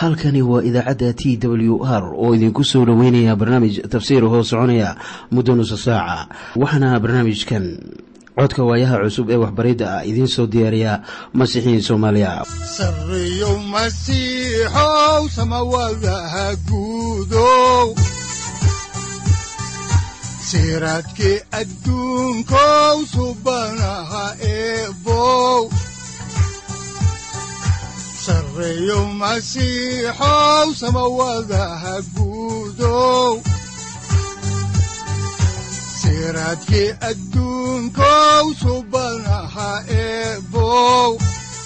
halkani waa idaacadda t w r oo idinku soo dhoweynaya barnaamij tafsiir hoo soconaya muddo nusa saaca waxaana barnaamijkan codka waayaha cusub ee waxbaridda ah idiin soo diyaariya masiixiin soomaaliya sareyow masiixow samawadaha guudow siraadkii adduunkow subanaha eebow sareyow masiixow samawadaha guudow siraadkii adduunkow subanaha eebow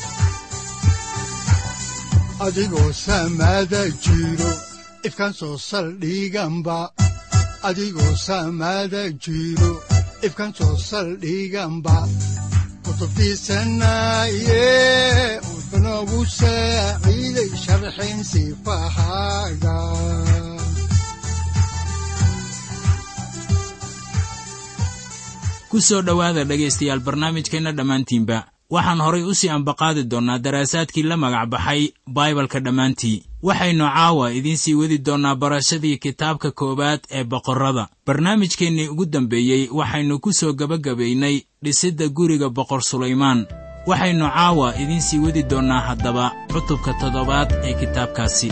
adigoo samada jiro ifkaan soo saldhiganba adigoo samada jiro ifkaan soo saldhiganba kutubtiisanaye wuxunogu saaciiday sharxin sifahaaga ku soo dhowaada dhegaystayaal barnaamijkeenna dhammaantiinba waxaan horay u sii ambaqaadi doonnaa daraasaadkii la magac baxay baibalka dhammaantii waxaynu caawa idiin sii wadi doonnaa barashadii kitaabka koowaad ee boqorrada barnaamijkeennii ugu dambeeyey waxaynu ku soo gebagabaynay dhisidda guriga boqor sulaymaan waxaynu caawa idiin sii wadi doonnaa haddaba cutubka toddobaad ee kitaabkaasi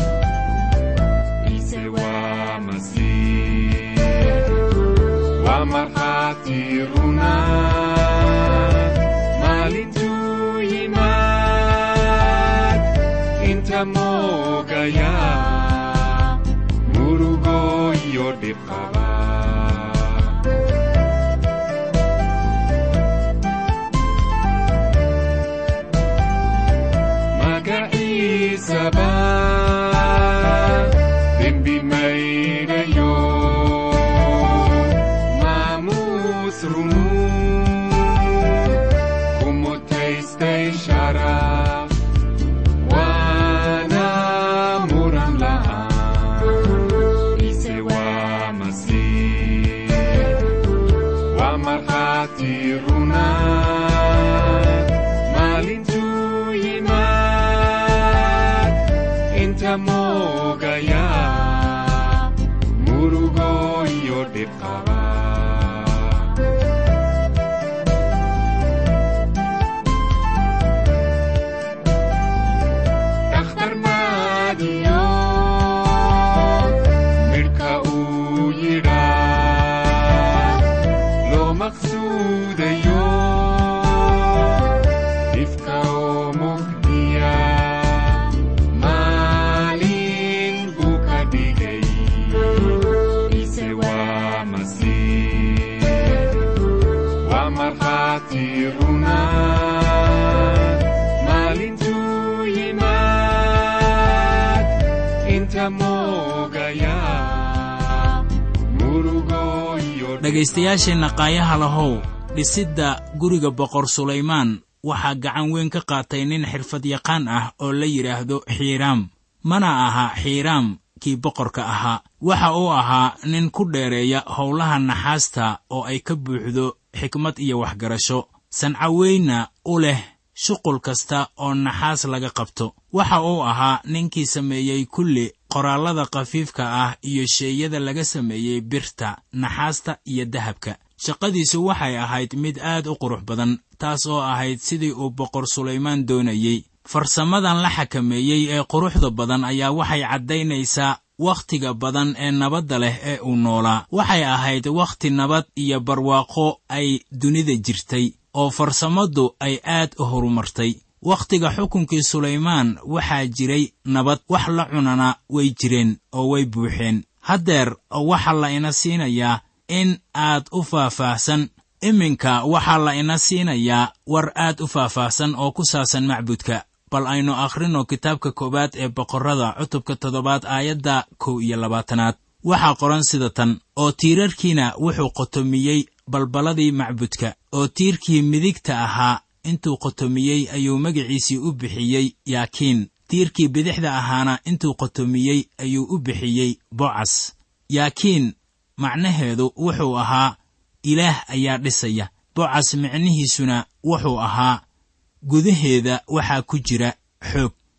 dhegaystayaasheenna qaayaha lahow dhisidda guriga boqor sulaymaan waxaa gacan weyn ka qaatay nin xirfadyaqaan ah oo la yidhaahdo xiiraam mana aha xiiraam kii boqorka ahaa waxa uu ahaa nin ku dheereeya howlaha naxaasta oo ay ka buuxdo xikmad iyo waxgarasho sancaweynna u leh shuqul kasta oo naxaas laga qabto waxa uu ahaa ninkii sameeyey kulli qoraallada khafiifka ah iyo sheeyada laga sameeyey birta naxaasta iyo dahabka shaqadiisu waxay ahayd mid aad u qurux badan taas oo ahayd sidii uu boqor sulaymaan doonayey farsamadan la xakameeyey ee quruxda badan ayaa waxay caddaynaysaa wakhtiga badan ee nabadda leh ee uu noolaa waxay ahayd wakhti nabad iyo barwaaqo ay dunida jirtay oo farsamadu ay aad u horumartay wakhtiga xukunkii sulaymaan waxaa jiray nabad wax la cunana way jireen oo way buuxeen haddeer waxaa la ina siinayaa in aad u faahfaahsan iminka waxaa la ina siinayaa war aad u faahfaahsan oo ku saabsan macbudka bal aynu akhrino kitaabka koowaad ee boqorrada cutubka toddobaad aayadda kow iyo labaatanaad waxaa qoran sida tan oo tiirarkiina wuxuu qotomiyey balballadii macbudka oo tiirkii midigta ahaa intuu qotomiyey ayuu magaciisii u bixiyey yaakiin tiirkii bidixda ahaana intuu qotomiyey ayuu u bixiyey bocas yaakiin macnaheedu wuxuu ahaa ilaah ayaa dhisaya bocas micnihiisuna wuxuu ahaa gudaheeda waxaa ku jira xoog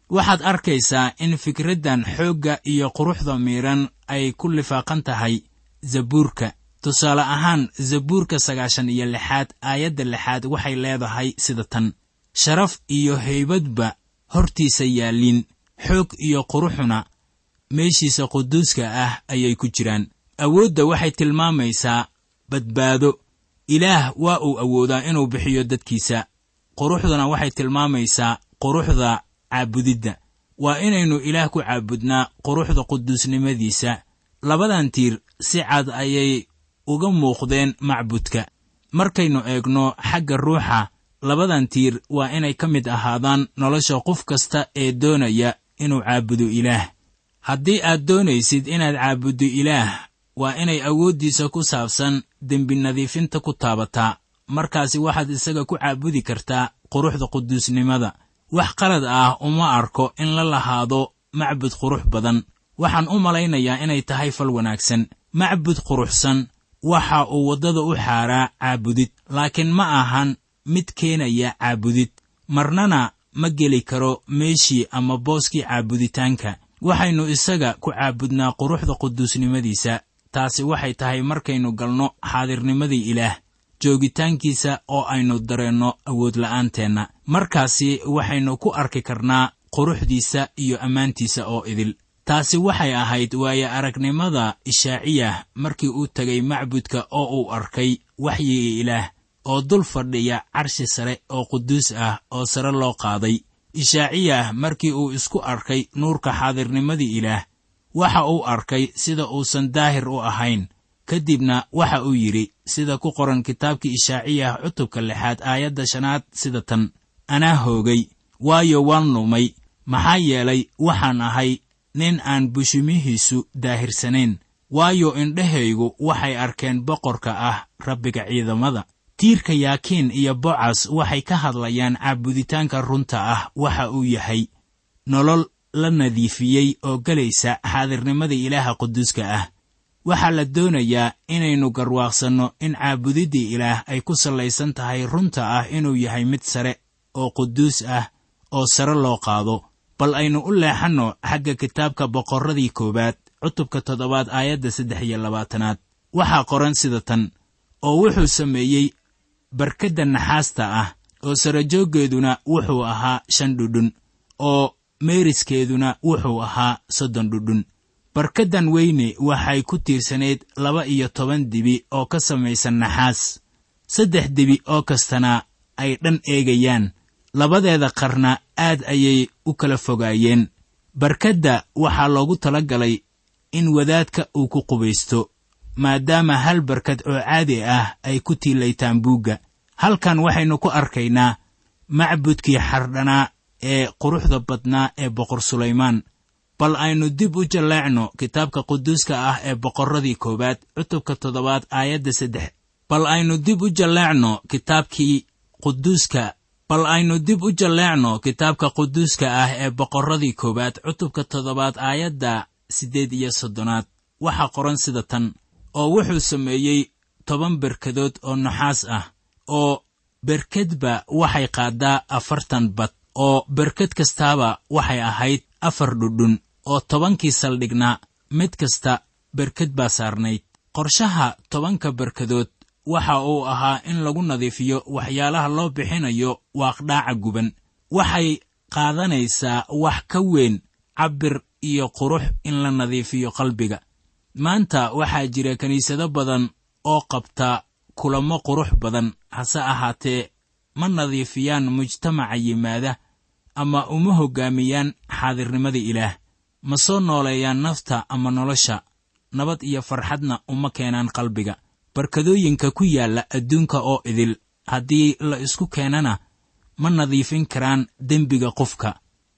waxaad arkaysaa in fikraddan xoogga iyo quruxda miidhan ay ku lifaaqan tahay zabuurka tusaale ahaan zabuurka sagaashan iyo lixaad aayadda lixaad waxay leedahay sida tan sharaf iyo haybadba hortiisa yaalliin xoog iyo quruxuna meeshiisa quduuska ah ayay ku jiraan awoodda waxay tilmaamaysaa badbaado ilaah waa uu awoodaa inuu bixiyo dadkiisa quruxduna waxay tilmaamaysaa quruxda caabudidda waa inaynu ilaah ku caabudnaa quruxda quduusnimadiisa labadan tiir si cad ayay uga muuqdeen macbudka markaynu eegno xagga ruuxa labadan tiir waa inay ka mid ahaadaan nolosha qof kasta ee doonaya inuu caabudo ilaah haddii aad doonaysid inaad caabuddo ilaah waa inay awooddiisa ku saabsan dembi nadiifinta ku taabataa markaasi waxaad isaga ku caabudi kartaa quruxda quduusnimada wax qalad ah uma arko in la lahaado macbud qurux badan waxaan u malaynayaa inay tahay fal wanaagsan macbud quruxsan waxa uu waddada u xaaraa caabudid laakiin ma ahan mid keenaya caabudid marnana ma geli karo meeshii ama booskii caabuditaanka waxaynu isaga ku caabudnaa quruxda quduusnimadiisa taasi waxay tahay markaynu galno xaadirnimadii ilaah joogitaankiisa oo aynu dareenno awoodla'aanteenna markaasi waxaynu ku arki karnaa quruxdiisa iyo ammaantiisa oo idil taasi waxay ahayd waaye aragnimada ishaaciyah markii uu tegay macbudka oo uu arkay waxyigii ilaah oo dul fadhiya carshi sare oo quduus ah oo sare loo qaaday ishaaciyah markii uu isku arkay nuurka xaadirnimadii ilaah waxa uu arkay sida uusan daahir u ahayn ka dibna waxa uu yidhi sida ku qoran kitaabkii ishaaciyah cutubka lixaad aayadda shanaad sida tan anaa hoogay waayo waan lumay maxaa yeelay waxaan ahay nin aan bushimihiisu daahirsanayn waayo indhahaygu waxay arkeen boqorka ah rabbiga ciidamada tiirka yaakiin iyo bocas waxay ka hadlayaan caabuditaanka runta ah waxa uu yahay nolol la nadiifiyey oo gelaysa xaadirnimada ilaaha quduuska ah waxaa la doonayaa inaynu garwaaqsanno in caabudiddii ilaah ay ku sallaysan tahay runta ah inuu yahay mid sare oo quduus ah oo sare loo qaado bal aynu u leexanno xagga kitaabka boqorradii koowaad cutubka toddobaad aayadda saddex iyo labaatanaad waxaa qoran sida tan oo wuxuu sameeyey barkadda naxaasta ah oo sarajooggeeduna wuxuu ahaa shan dhudhun oo meeriskeeduna wuxuu ahaa soddon dhudhun barkaddan weyne waxay ku tiirsanayd laba iyo toban dibi oo ka samaysan naxaas saddex dibi oo kastana ay dhan eegayaan labadeeda qarna aad ayay u kala fogaayeen barkadda waxaa loogu tala galay in wadaadka uu ku qubaysto maadaama hal barkad oo caadi ah ay ku tiilaytaan buugga halkan waxaynu ku arkaynaa macbudkii xardhanaa ee quruxda badnaa ee boqor sulaymaan bal aynu dib u jalleecno kitaabka quduuska ah ee boqorradii koowaad cutubka toddobaad aayadda saddex bal aynu dib u jalleecno kitaabkii quduuska bal aynu dib u jalleecno kitaabka quduuska ah ee boqorradii koowaad cutubka toddobaad aayadda siddeed iyo soddonaad waxaa qoran sida tan oo wuxuu sameeyey toban berkadood oo naxaas ah oo berkedba waxay qaaddaa afartan bad oo berked kastaaba waxay ahayd afar dhudhun oo tobankii saldhignaa mid kasta berked baa saarnayd qorshaha tobanka berkadood waxa uu ahaa in lagu nadiifiyo waxyaalaha loo bixinayo waaqdhaaca guban waxay qaadanaysaa wax ka weyn cabbir iyo qurux in la nadiifiyo qalbiga maanta waxaa jira kiniisado badan oo qabta kulamo qurux badan hase ahaatee ma nadiifiyaan mujtamaca yimaada ama uma hoggaamiyaan xaadirnimada ilaah ma soo nooleeyaan nafta ama nolosha nabad iyo farxadna uma keenaan qalbiga barkadooyinka ku yaalla adduunka oo idil haddii la isku keenana ma nadiifin karaan dembiga qofka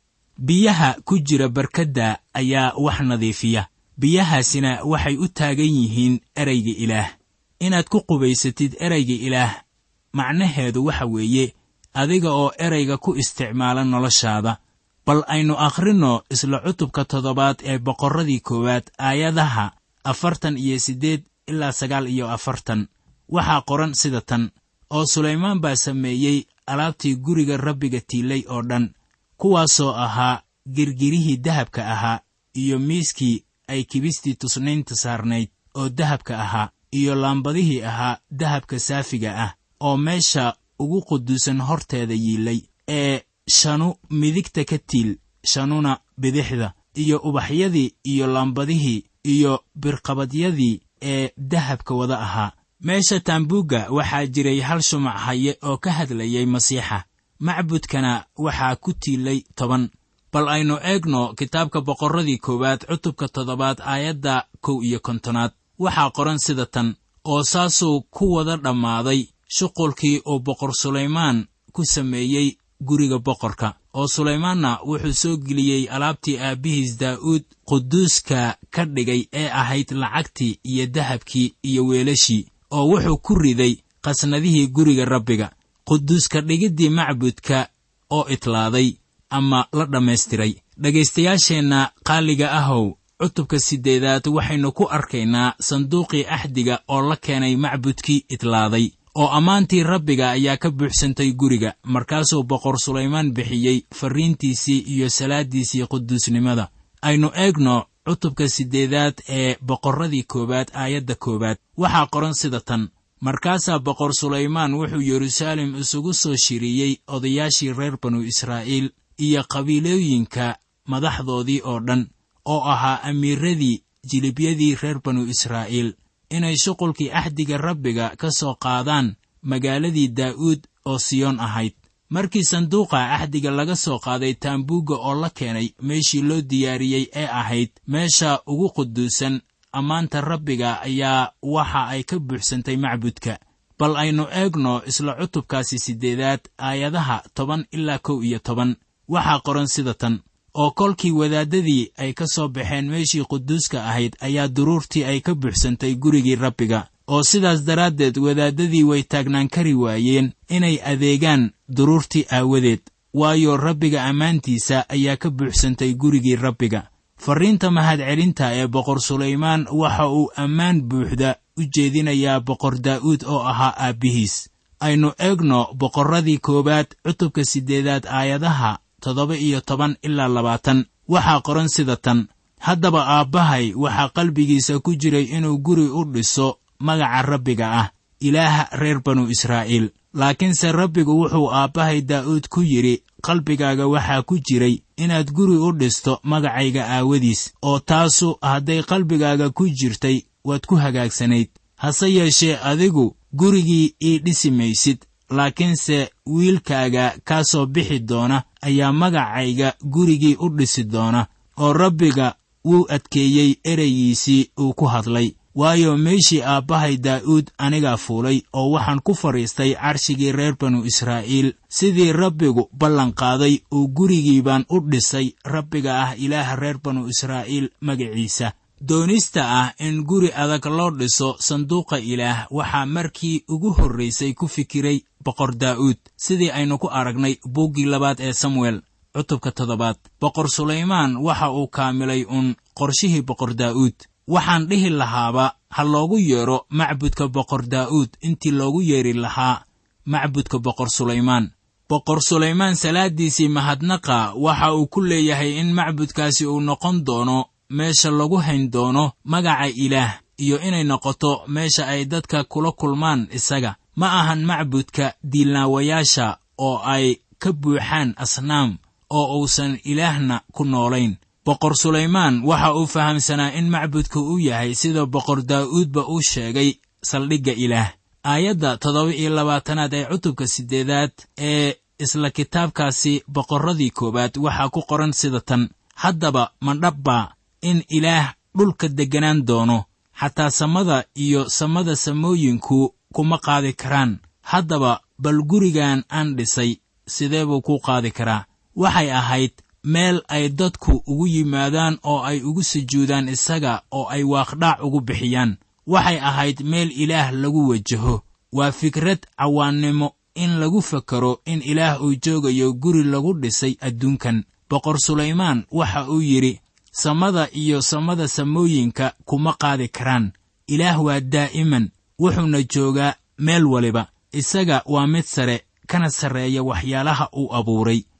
biyaha ku jira barkadda ayaa wax nadiifiya biyahaasina waxay u taagan yihiin erayga ilaah inaad ku qubaysatid erayga ilaah macnaheedu waxa weeye adiga oo erayga ku isticmaala noloshaada bal aynu akhrinno isla cutubka toddobaad ee boqorradii koowaad aayadaha afartan iyo siddeed ilaa sagaal iyo afartan waxaa qoran sida tan oo sulaymaan baa sameeyey alaabtii guriga rabbiga tiilay oo dhan kuwaasoo ahaa girgirihii dahabka ahaa iyo miiskii ay kibistii tusnaynta saarnayd oo dahabka ahaa iyo laambadihii ahaa dahabka saafiga ah oo meesha ugu quduusan horteeda yiilay ee shanu midigta ka tiil shanuna bidixda iyo ubaxyadii iyo laambadihii iyo birqabadyadii ee dahabka wada ahaa meesha taambuugga waxaa jiray hal shumac haye oo ka hadlayay masiixa macbudkana waxaa ku tiilay toban bal aynu eegno kitaabka boqorradii koowaad cutubka toddobaad aayadda kow iyo kontonaad waxaa qoran sida tan oo saasuu ku wada dhammaaday shuqulkii uu boqor sulaymaan ku sameeyey guriga boqorka oo sulaymaanna wuxuu soo geliyey alaabtii aabbihiis daa'uud quduuska ka dhigay ee ahayd lacagtii iyo dahabkii iyo weelashii oo wuxuu ku riday qasnadihii guriga rabbiga quduuska dhigiddii macbudka oo itlaaday ama la dhammaystiray dhegaystayaasheenna qaaliga ahow cutubka siddeedaad waxaynu ku arkaynaa sanduuqii axdiga oo la keenay macbudkii itlaaday oo ammaantii rabbiga ayaa ka buuxsantay guriga markaasuu boqor sulaymaan bixiyey farriintiisii iyo salaaddiisii quduusnimada aynu eegno cutubka siddeedaad ee boqorradii koowaad aayadda koowaad waxaa qoran sida tan markaasaa boqor sulaymaan wuxuu yeruusaalem isugu soo shiriyey odayaashii reer banu israa'iil iyo qabiilooyinka madaxdoodii oo dhan oo ahaa amiiradii jilibyadii reer banu israa'iil inay shuqulkii axdiga rabbiga ka soo qaadaan magaaladii daa'uud oo siyoon ahayd markii sanduuqa axdiga laga soo qaaday taambuugga oo la keenay meeshii loo diyaariyey ee ahayd meesha ugu quduusan ammaanta rabbiga ayaa waxa ay ka buuxsantay macbudka bal aynu eegno isla cutubkaasi siddeedaad aayadaha toban ilaa kow iyo toban waxaa qoran sida tan oo kolkii wadaaddadii ay ka soo baxeen meeshii quduuska ahayd ayaa duruurtii ay ka buuxsantay gurigii rabbiga oo sidaas daraaddeed wadaaddadii way taagnaan kari waayeen inay adeegaan duruurtii aawadeed waayo rabbiga ammaantiisa ayaa ka buuxsantay gurigii rabbiga farriinta mahadcelinta ee boqor sulaymaan waxa uu ammaan buuxda u jeedinayaa boqor daa'uud oo ahaa aabbihiis aynu eegno boqorradii koowaad cutubka siddeedaad aayadaha toddoba iyo toban ilaa labaatan waxaa qoran sida tan haddaba aabbahay waxaa qalbigiisa ku jiray inuu guri u dhiso magaca rabbiga ah ilaaha reer banu israa'iil laakiinse rabbigu wuxuu aabbahay daa'uud ku yidhi qalbigaaga waxaa ku jiray inaad guri u dhisto magacayga aawadiis oo taasu hadday qalbigaaga ku jirtay waad ku hagaagsanayd hase yeeshee adigu gurigii ii dhisi maysid laakiinse wiilkaaga kaa soo bixi doona ayaa magacayga gurigii u dhisi doona oo rabbiga wuu adkeeyey ereygiisii uu ku hadlay waayo meeshii aabbahay daa'uud anigaa fuulay oo waxaan ku fadhiistay carshigii reer banu israa'iil sidii rabbigu ballanqaaday uu gurigii baan u dhisay rabbiga ah ilaaha reer banu israa'iil magaciisa doonista ah in guri adag loo dhiso sanduuqa ilaah waxaa markii ugu horraysay ku fikiray boqor daa'uud sidii aynu ku aragnay buuggii labaad ee samuel cutubka toddobaad boqor sulaymaan waxa uu kaamilay uun qorshihii boqor daa'uud waxaan dhihi lahaaba ha loogu yeedho macbudka boqor daa'uud intii loogu yeedhi lahaa macbudka boqor sulaymaan boqor sulaymaan salaaddiisii mahadnaqa waxa uu ku leeyahay in macbudkaasi uu noqon doono meesha lagu hayn doono magaca ilaah iyo inay noqoto meesha ay dadka kula kulmaan isaga ma ahan macbudka diilnaawayaasha oo ay ka buuxaan asnaam oo uusan ilaahna ku noolayn boqor sulaymaan waxa uu fahamsanaa in macbudka uu yahay sida boqor daa'uudba uu sheegay saldhigga ilaah aayadda toddoba iyo labaatanaad ee cutubka siddeedaad ee isla kitaabkaasi boqorradii koowaad waxaa ku qoran sida tan haddaba mandhabbaa in ilaah dhulka degganaan doono xataa samada iyo samada samooyinku kuma qaadi karaan haddaba bal gurigan aan dhisay sidee buu ku qaadi karaa waxay ahayd meel ay dadku ugu yimaadaan oo ay ugu sujuudaan isaga oo ay waaqdhaac ugu bixiyaan waxay ahayd meel ilaah lagu wajaho waa fikrad cawaannimo in lagu fakaro in ilaah uu joogayo guri lagu dhisay adduunkan boqor sulaymaan waxa uu yidhi samada iyo samada samooyinka kuma qaadi karaan ilaah waa daa'iman wuxuuna joogaa meel waliba isaga waa mid sare kana sarreeya waxyaalaha uu abuuray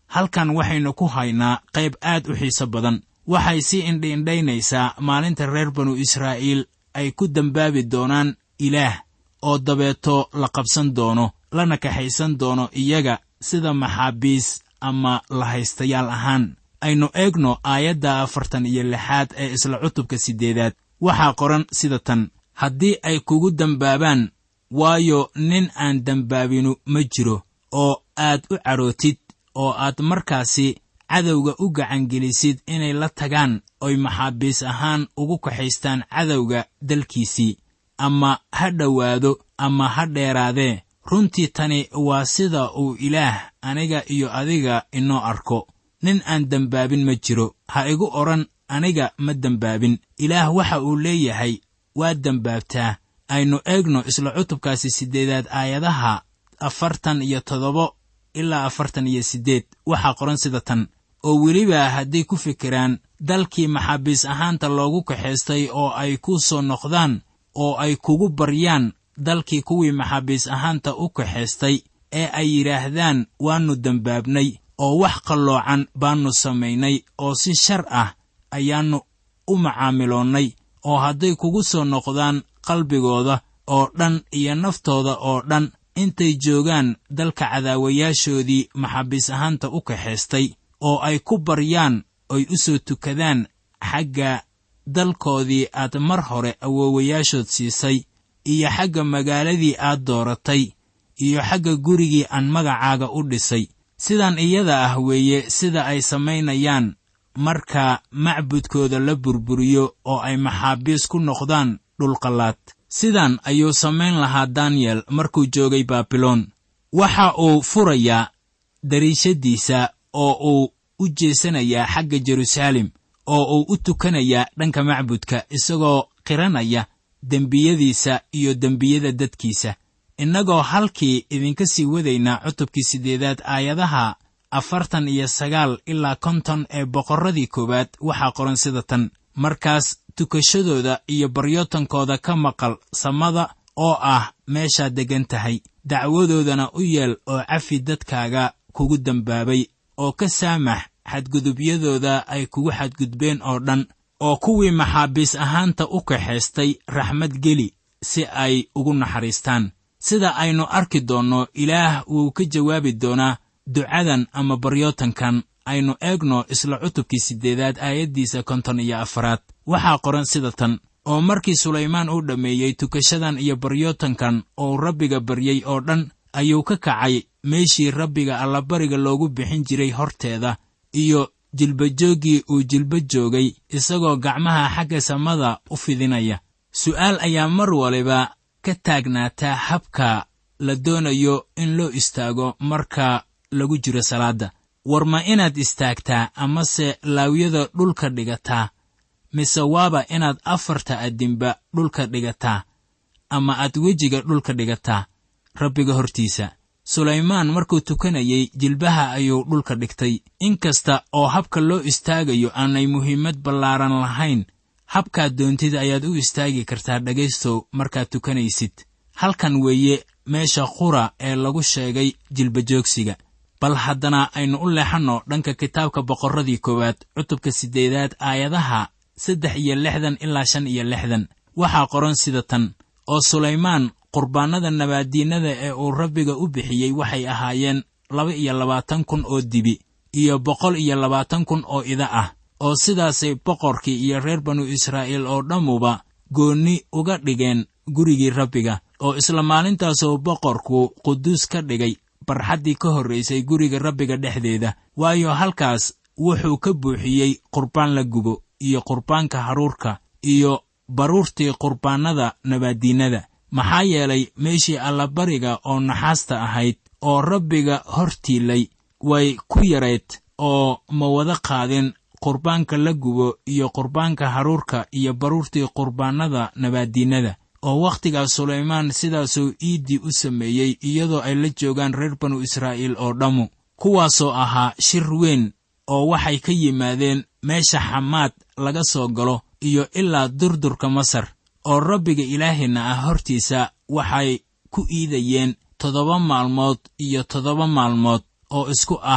halkan waxaynu ku haynaa qayb aad u xiiso badan waxay sii indhiindhaynaysaa maalinta reer banu israa'iil ay ku dembaabi doonaan ilaah oo dabeeto la qabsan doono lana kaxaysan doono iyaga sida maxaabiis ama lahaystayaal ahaan aynu eegno aayadda afartan iyo lixaad ee isla cutubka siddeedaad waxaa qoran sida tan haddii ay kugu dembaabaan waayo nin aan dembaabinu ma jiro oo aad u cadhootid oo aad markaasi cadowga u gacangelisid inay la tagaan oy maxaabiis ahaan ugu kaxaystaan cadowga dalkiisii ama ha dhowaado ama ha dheeraadee runtii tani waa sida uu ilaah aniga iyo adiga inoo arko nin aan dembaabin ma jiro ha igu odhan aniga ma dembaabin ilaah waxa uu leeyahay waa dembaabtaa aynu eegno isla cutubkaasi siddeedaad aayadaha afartan iyo toddoba ilaa afartan iyo siddeed waxaa qoran sida tan oo weliba hadday ku fikiraan dalkii maxaabiis ahaanta loogu kaxaystay oo ay ku soo noqdaan oo ay kugu baryaan dalkii kuwii maxaabiis ahaanta u kaxaystay ee ay yidhaahdaan waannu dembaabnay oo wax qalloocan baannu samaynay oo si shar ah ayaannu u macaamiloonnay oo hadday kugu soo noqdaan qalbigooda oo dhan iyo naftooda oo dhan intay joogaan dalka cadaawayaashoodii maxaabiis ahaanta u kaxaystay oo ay ku baryaan oy u soo tukadaan xagga dalkoodii aad mar hore awoowayaashood siisay iyo xagga magaaladii aad dooratay iyo xagga gurigii aan magacaaga u dhisay sidan iyada ah weeye sida ay samaynayaan marka macbudkooda la burburiyo oo ay maxaabiis ku noqdaan dhulqallaad sidan ayuu samayn lahaa daniyel markuu joogay baabiloon waxa uu furayaa dariishaddiisa oo uu u jeesanayaa xagga jeruusaalem oo uu u tukanayaa dhanka macbudka isagoo qiranaya dembiyadiisa iyo dembiyada dadkiisa innagoo halkii idinka sii wadaynaa cutubkii siddeedaad aayadaha afartan iyo sagaal ilaa konton ee boqorradii koowaad waxaa qoran sida tan markaas tukashadooda iyo baryootankooda ka maqal samada oo ah meeshaad deggan tahay dacwadoodana u yeel oo cafi dadkaaga kugu dembaabay oo ka saamax xadgudubyadooda ay kugu xadgudbeen oo dhan oo kuwii maxaabiis ahaanta u kaxaystay raxmad geli si ay ugu naxariistaan sida aynu arki doonno ilaah wuu ka jawaabi doonaa ducadan ama baryootankan aynu eegno isla cutubkii siddeedaad aayaddiisa konton iyo afaraad waxaa qoran sida tan oo markii sulaymaan uu dhammeeyey tukashadan iyo baryootankan oo rabbiga baryey oo dhan ayuu ka kacay meeshii rabbiga allabariga loogu bixin jiray horteeda iyo jilbajooggii uu jilba joogay isagoo gacmaha xagga samada u fidinaya su'aal ayaa mar waliba ka taagnaataa habka la doonayo in loo istaago marka lagu jiro salaadda war ma inaad istaagtaa amase laawyada dhulka dhigataa mise waaba inaad afarta addinba dhulka dhigataa ama aad wejiga dhulka dhigataa rabbiga hortiisa sulaymaan markuu tukanayey jilbaha ayuu dhulka dhigtay inkasta oo habka loo istaagayo aanay muhiimad ballaaran lahayn habkaad doontid ayaad u istaagi kartaa dhegaystow markaad tukanaysid halkan weeye meesha qura ee lagu sheegay jilbajoogsiga bal haddana aynu u leexanno dhanka kitaabka boqorradii koowaad cutubka siddeedaad aayadaha saddex iyo lixdan ilaa shan iyo lixdan waxaa qoran sida tan oo sulaymaan qurbaannada nabaaddiinnada ee uu rabbiga u bixiyey waxay ahaayeen laba iyo labaatan kun oo dibi iyo boqol iyo labaatan kun oo ida ah oo sidaasay boqorkii iyo reer banu israa'iil oo dhammuba goonni uga dhigeen gurigii rabbiga oo isla maalintaasoo boqorku quduus ka dhigay barxaddii ka horraysay guriga rabbiga dhexdeeda waayo halkaas wuxuu ka buuxiyey qurbaan la gubo iyo qurbaanka haruurka iyo baruurtii qurbaannada nabaaddiinnada maxaa yeelay meeshii allabariga oo naxaasta ahayd oo rabbiga hor tiilay way ku yarayd oo ma wada qaadin qurbaanka la gubo iyo qurbaanka haruurka iyo baruurtii qurbaannada nabaaddiinnada oo wakhtigaas sulaymaan sidaasuu iiddii u sameeyey iyadoo ay la joogaan reer banu israa'iil oo dhammu kuwaasoo ahaa shir weyn oo waxay ka yimaadeen meesha xamaad laga soo galo iyo ilaa durdurka masar oo rabbiga ilaaheenna ah hortiisa waxay ku iidayeen toddoba maalmood iyo toddoba maalmood oo isku ah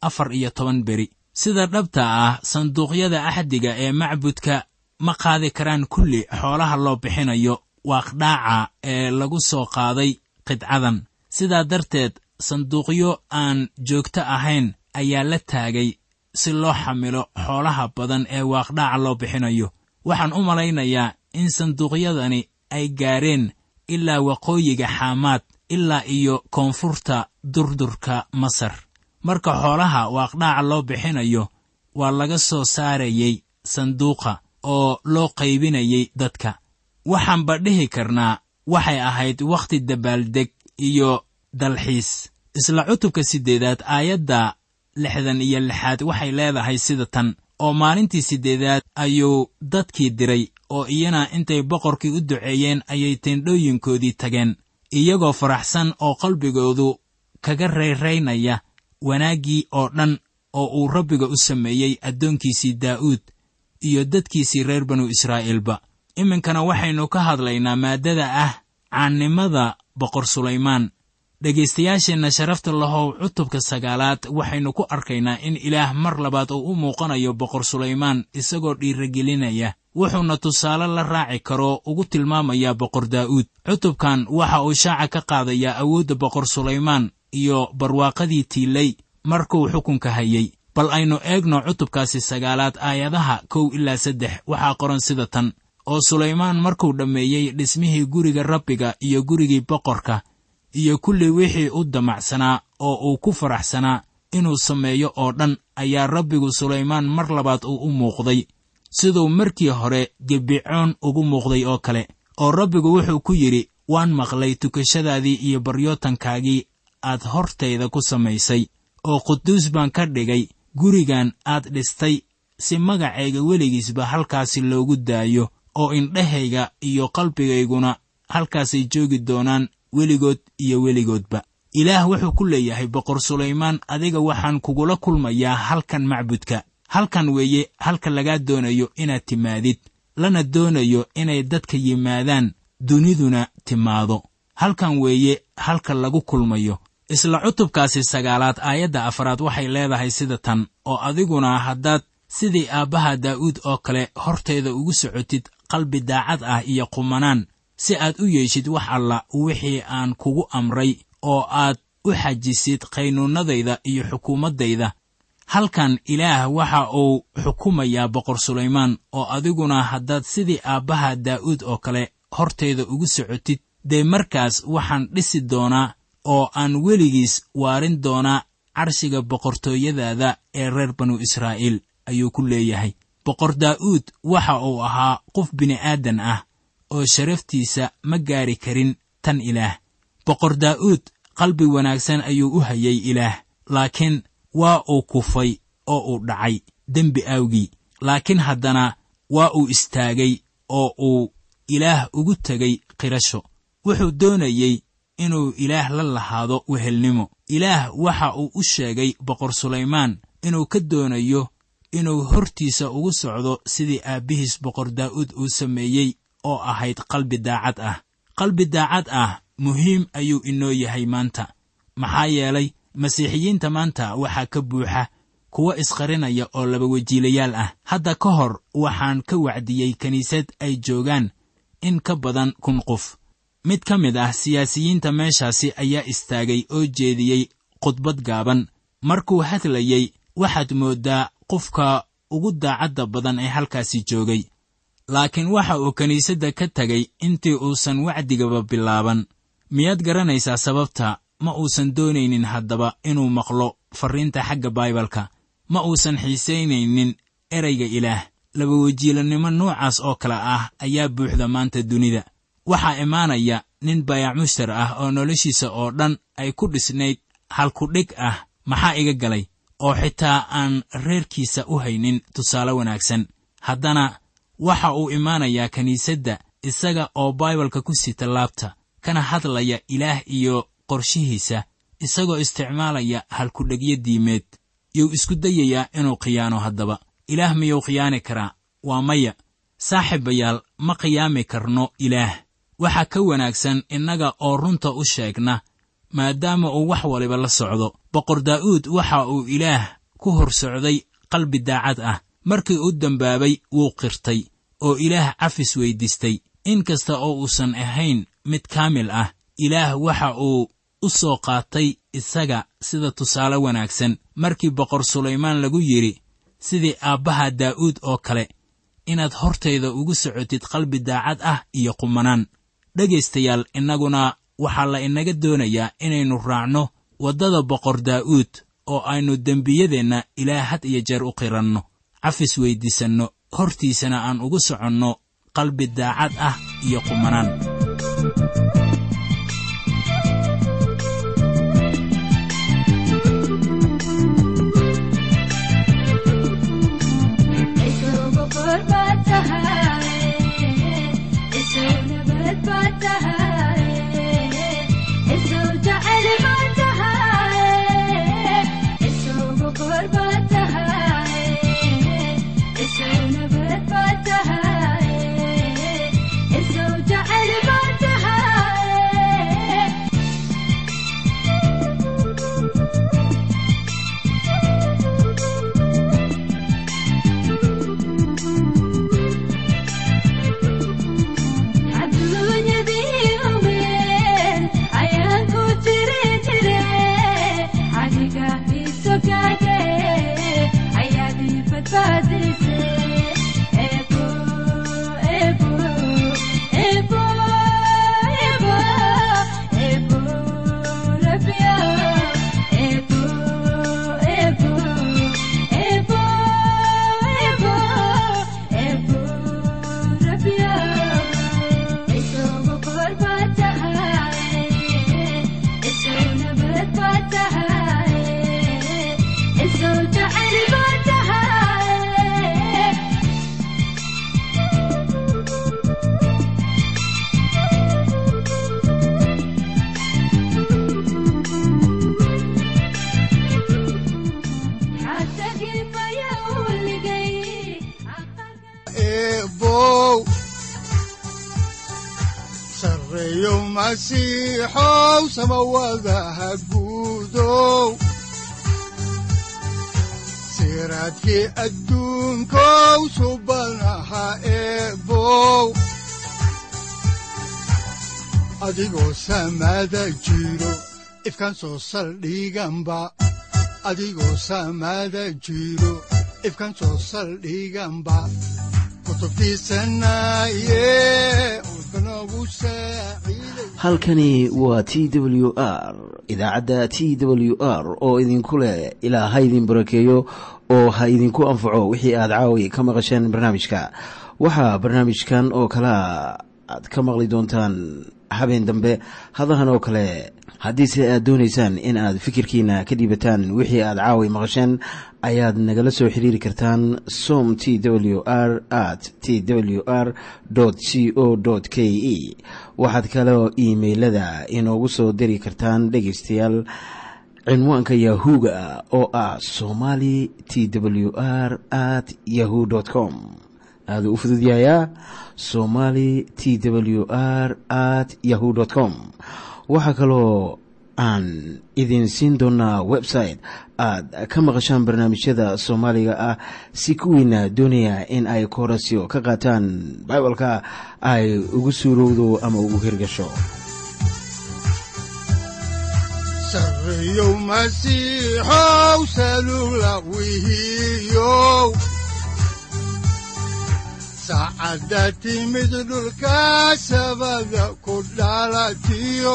afar iyo toban beri sida dhabta ah sanduuqyada axdiga ee macbudka ma qaadi karaan kulli xoolaha loo bixinayo waaqdhaaca ee lagu soo qaaday qidcadan sidaa darteed sanduuqyo aan joogto ahayn ayaa la taagay si loo xamilo xoolaha badan ee waaqdhaaca loo bixinayo waxaan u malaynayaa in sanduuqyadani ay gaareen ilaa waqooyiga xaamaad ilaa iyo koonfurta durdurka masar marka xoolaha waaqdhaaca loo bixinayo waa laga soo saarayey sanduuqa oo loo qaybinayay dadka waxaanba dhihi karnaa waxay ahayd wakhti dabaaldeg iyo dalxiis isla cutubka siddeedaad aayadda lixdan iyo lixaad waxay leedahay sida tan oo maalintii siddeedaad ayuu dadkii diray oo iyana intay boqorkii u duceeyeen ayay teendhooyinkoodii tageen iyagoo faraxsan oo qalbigoodu kaga rayraynaya wanaaggii oo dhan oo uu rabbiga u sameeyey addoonkiisii daa'uud iyo dadkiisii reer banu israa'iilba iminkana waxaynu ka hadlaynaa maaddada ah caannimada boqor sulaymaan dhegaystayaasheenna sharafta lahow cutubka sagaalaad waxaynu ku arkaynaa in ilaah mar labaad uu u muuqanayo boqor sulaymaan isagoo dhiiragelinaya wuxuuna tusaale la raaci karo ugu tilmaamayaa boqor daa'uud cutubkan waxa uu shaaca ka qaadayaa awoodda boqor sulaymaan iyo barwaaqadii tiilay markuu xukunka hayey bal aynu eegno cutubkaasi sagaalaad aayadaha kow ilaa saddex waxaa qoran sida tan oo sulaymaan markuu dhammeeyey dhismihii guriga rabbiga iyo gurigii boqorka iyo kulli wixii u damacsanaa oo uu ku faraxsanaa inuu sameeyo oo dhan ayaa rabbigu sulaymaan mar labaad uu u muuqday siduu markii hore gebicoon ugu muuqday oo kale oo rabbigu wuxuu ku yidhi waan maqlay tukashadaadii iyo baryootankaagii aad hortayda ku samaysay oo quduus baan ka dhigay gurigan aad dhistay si magacayga weligiisba halkaasi loogu daayo oo indhahayga iyo qalbigayguna halkaasay joogi doonaan weligood iyo weligoodba ilaah wuxuu ku leeyahay boqor sulaymaan adiga waxaan kugula kulmayaa halkan macbudka halkan weeye halka lagaa doonayo inaad timaadid lana doonayo inay dadka yimaadaan duniduna timaado halkan weeye halka lagu kulmayo isla cutubkaasi sagaalaad aayadda afaraad waxay leedahay sida tan oo adiguna haddaad sidii aabbaha daa'uud oo kale horteeda ugu socotid qalbi daacad ah iyo qumanaan si aad u yeeshid wax alla wixii aan kugu amray oo aad u xajisid qaynuunnadayda iyo xukuumaddayda halkan ilaah waxa uu xukumayaa boqor sulaymaan oo adiguna haddaad sidii aabbaha daa'uud oo kale horteeda ugu socotid dee markaas waxaan dhisi doonaa oo aan weligiis waarin doonaa carshiga boqortooyadaada ee reer banu israa'iil ayuu ku leeyahay boqor daa'uud waxa uu ahaa qof bini'aadan ah oo sharaftiisa ma gaari karin tan ilaah boqor daa'uud qalbi wanaagsan ayuu u hayay ilaah laakiin waa uu kufay oo uu dhacay dembi awgii laakiin haddana waa uu istaagay oo uu ilaah ugu tegay qirasho wuxuu doonayey inuu ilaah la lahaado wehelnimo ilaah waxa uu u sheegay boqor sulaymaan inuu ka doonayo inuu hortiisa ugu socdo sidii aabbihiis boqor daa'uud uu sameeyey oo ahayd qalbi daacad ah qalbi daacad ah muhiim ayuu inoo yahay maanta maxaa yeelay masiixiyiinta maanta waxaa ka buuxa kuwa isqarinaya oo laba wejiilayaal ah hadda ka hor waxaan ka wacdiyey kiniisad ay joogaan in ka badan kun qof mid ka mid ah siyaasiyiinta meeshaasi ayaa istaagay oo jeediyey khudbad gaaban markuu hadlayey waxaad mooddaa qofka ugu daacadda badan ee halkaasi joogay laakiin waxa uu kiniisadda ka tegay intii uusan wacdigaba bilaaban miyaad garanaysaa sababta ma uusan doonaynin haddaba inuu maqlo farriinta xagga baibalka ma uusan xiisaynaynin erayga ilaah labawejiilannimo noocaas oo kale ah ayaa buuxda maanta dunida waxaa imaanaya nin bayac mushtar ah oo noloshiisa oo dhan ay ku dhisnayd halkudhig ah maxaa iga galay oo xitaa aan reerkiisa u haynin tusaale wanaagsan haddana waxa uu imaanayaa kiniisadda isaga oo baibalka ku sita laabta kana hadlaya ilaah iyo qorshihiisa isagoo isticmaalaya halkudhegyo diimeed yuu isku dayayaa inuu khiyaano haddaba ilaah miyuu khiyaani karaa waa maya saaxiibayaal ma khiyaami karno ilaah waxaa ka wanaagsan innaga oo runta u sheegna maadaama uu wax waliba la socdo boqor daa'uud waxa uu ilaah ku hor socday qalbi daacad ah markii u dembaabay wuu qirtay oo ilaah cafis weyddiistay in kasta oo uusan ahayn mid kaamil ah ilaah waxa uu u soo qaatay isaga sida tusaale wanaagsan markii boqor sulaymaan lagu yidhi sidii aabbaha daa'uud oo kale inaad hortayda ugu socotid qalbi daacad ah iyo qumanaan dhegaystayaal innaguna waxaa la inaga doonayaa inaynu raacno waddada boqor daa'uud oo aynu dembiyadeenna ilaah had iyo jeer u qiranno cafis weyddiisanno hortiisana aan ugu soconno qalbi daacad ah iyo qumanaan sareeyo masiixow samawadaha guudow siraadkii adduunkow subanaha eebow adigoo samada jiro ifkan soo saldhiganba adigoo samada jiro ifkan soo saldhiganba halkani waa t w r idaacadda t w r oo idinku leh ilaa ha idin barakeeyo oo ha idinku anfaco wixii aad caawi ka maqasheen barnaamijka waxaa barnaamijkan oo kalea aad ka maqli doontaan habeen dambe hadahan oo kale haddiise aad doonaysaan in aad fikirkiina ka dhiibataan wixii aad caawi maqasheen ayaad nagala soo xiriiri kartaan som t w r at t w r c o k e waxaad kaloo iimailada inoogu soo diri kartaan dhegaystayaal cinwaanka yahu-ga oo ah somali t w r at yahu com aaduu u fududyahayaa somali t w r at yahu com waxaa kaloo aan idin siin doonaa website aad ka maqashaan barnaamijyada soomaaliga ah si kuwiina doonaya in ay koorasyo ka qaataan bibalka ay ugu suurowdo ama ugu hirgasho saacadda timid dhulka sabada ku dhalatiyo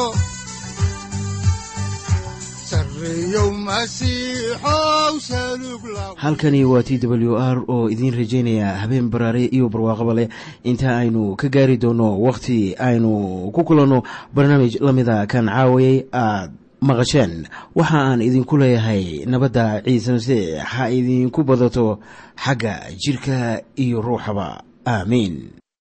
halkani waa t w r oo idiin rajaynaya habeen baraare iyo barwaaqaba leh inta aynu ka gaari doono wakhti aynu ku kulanno barnaamij la mida kan caawayay aad maqasheen waxa aan idinku leeyahay nabadda ciise masiix ha idinku badato xagga jidhka iyo ruuxaba aamiin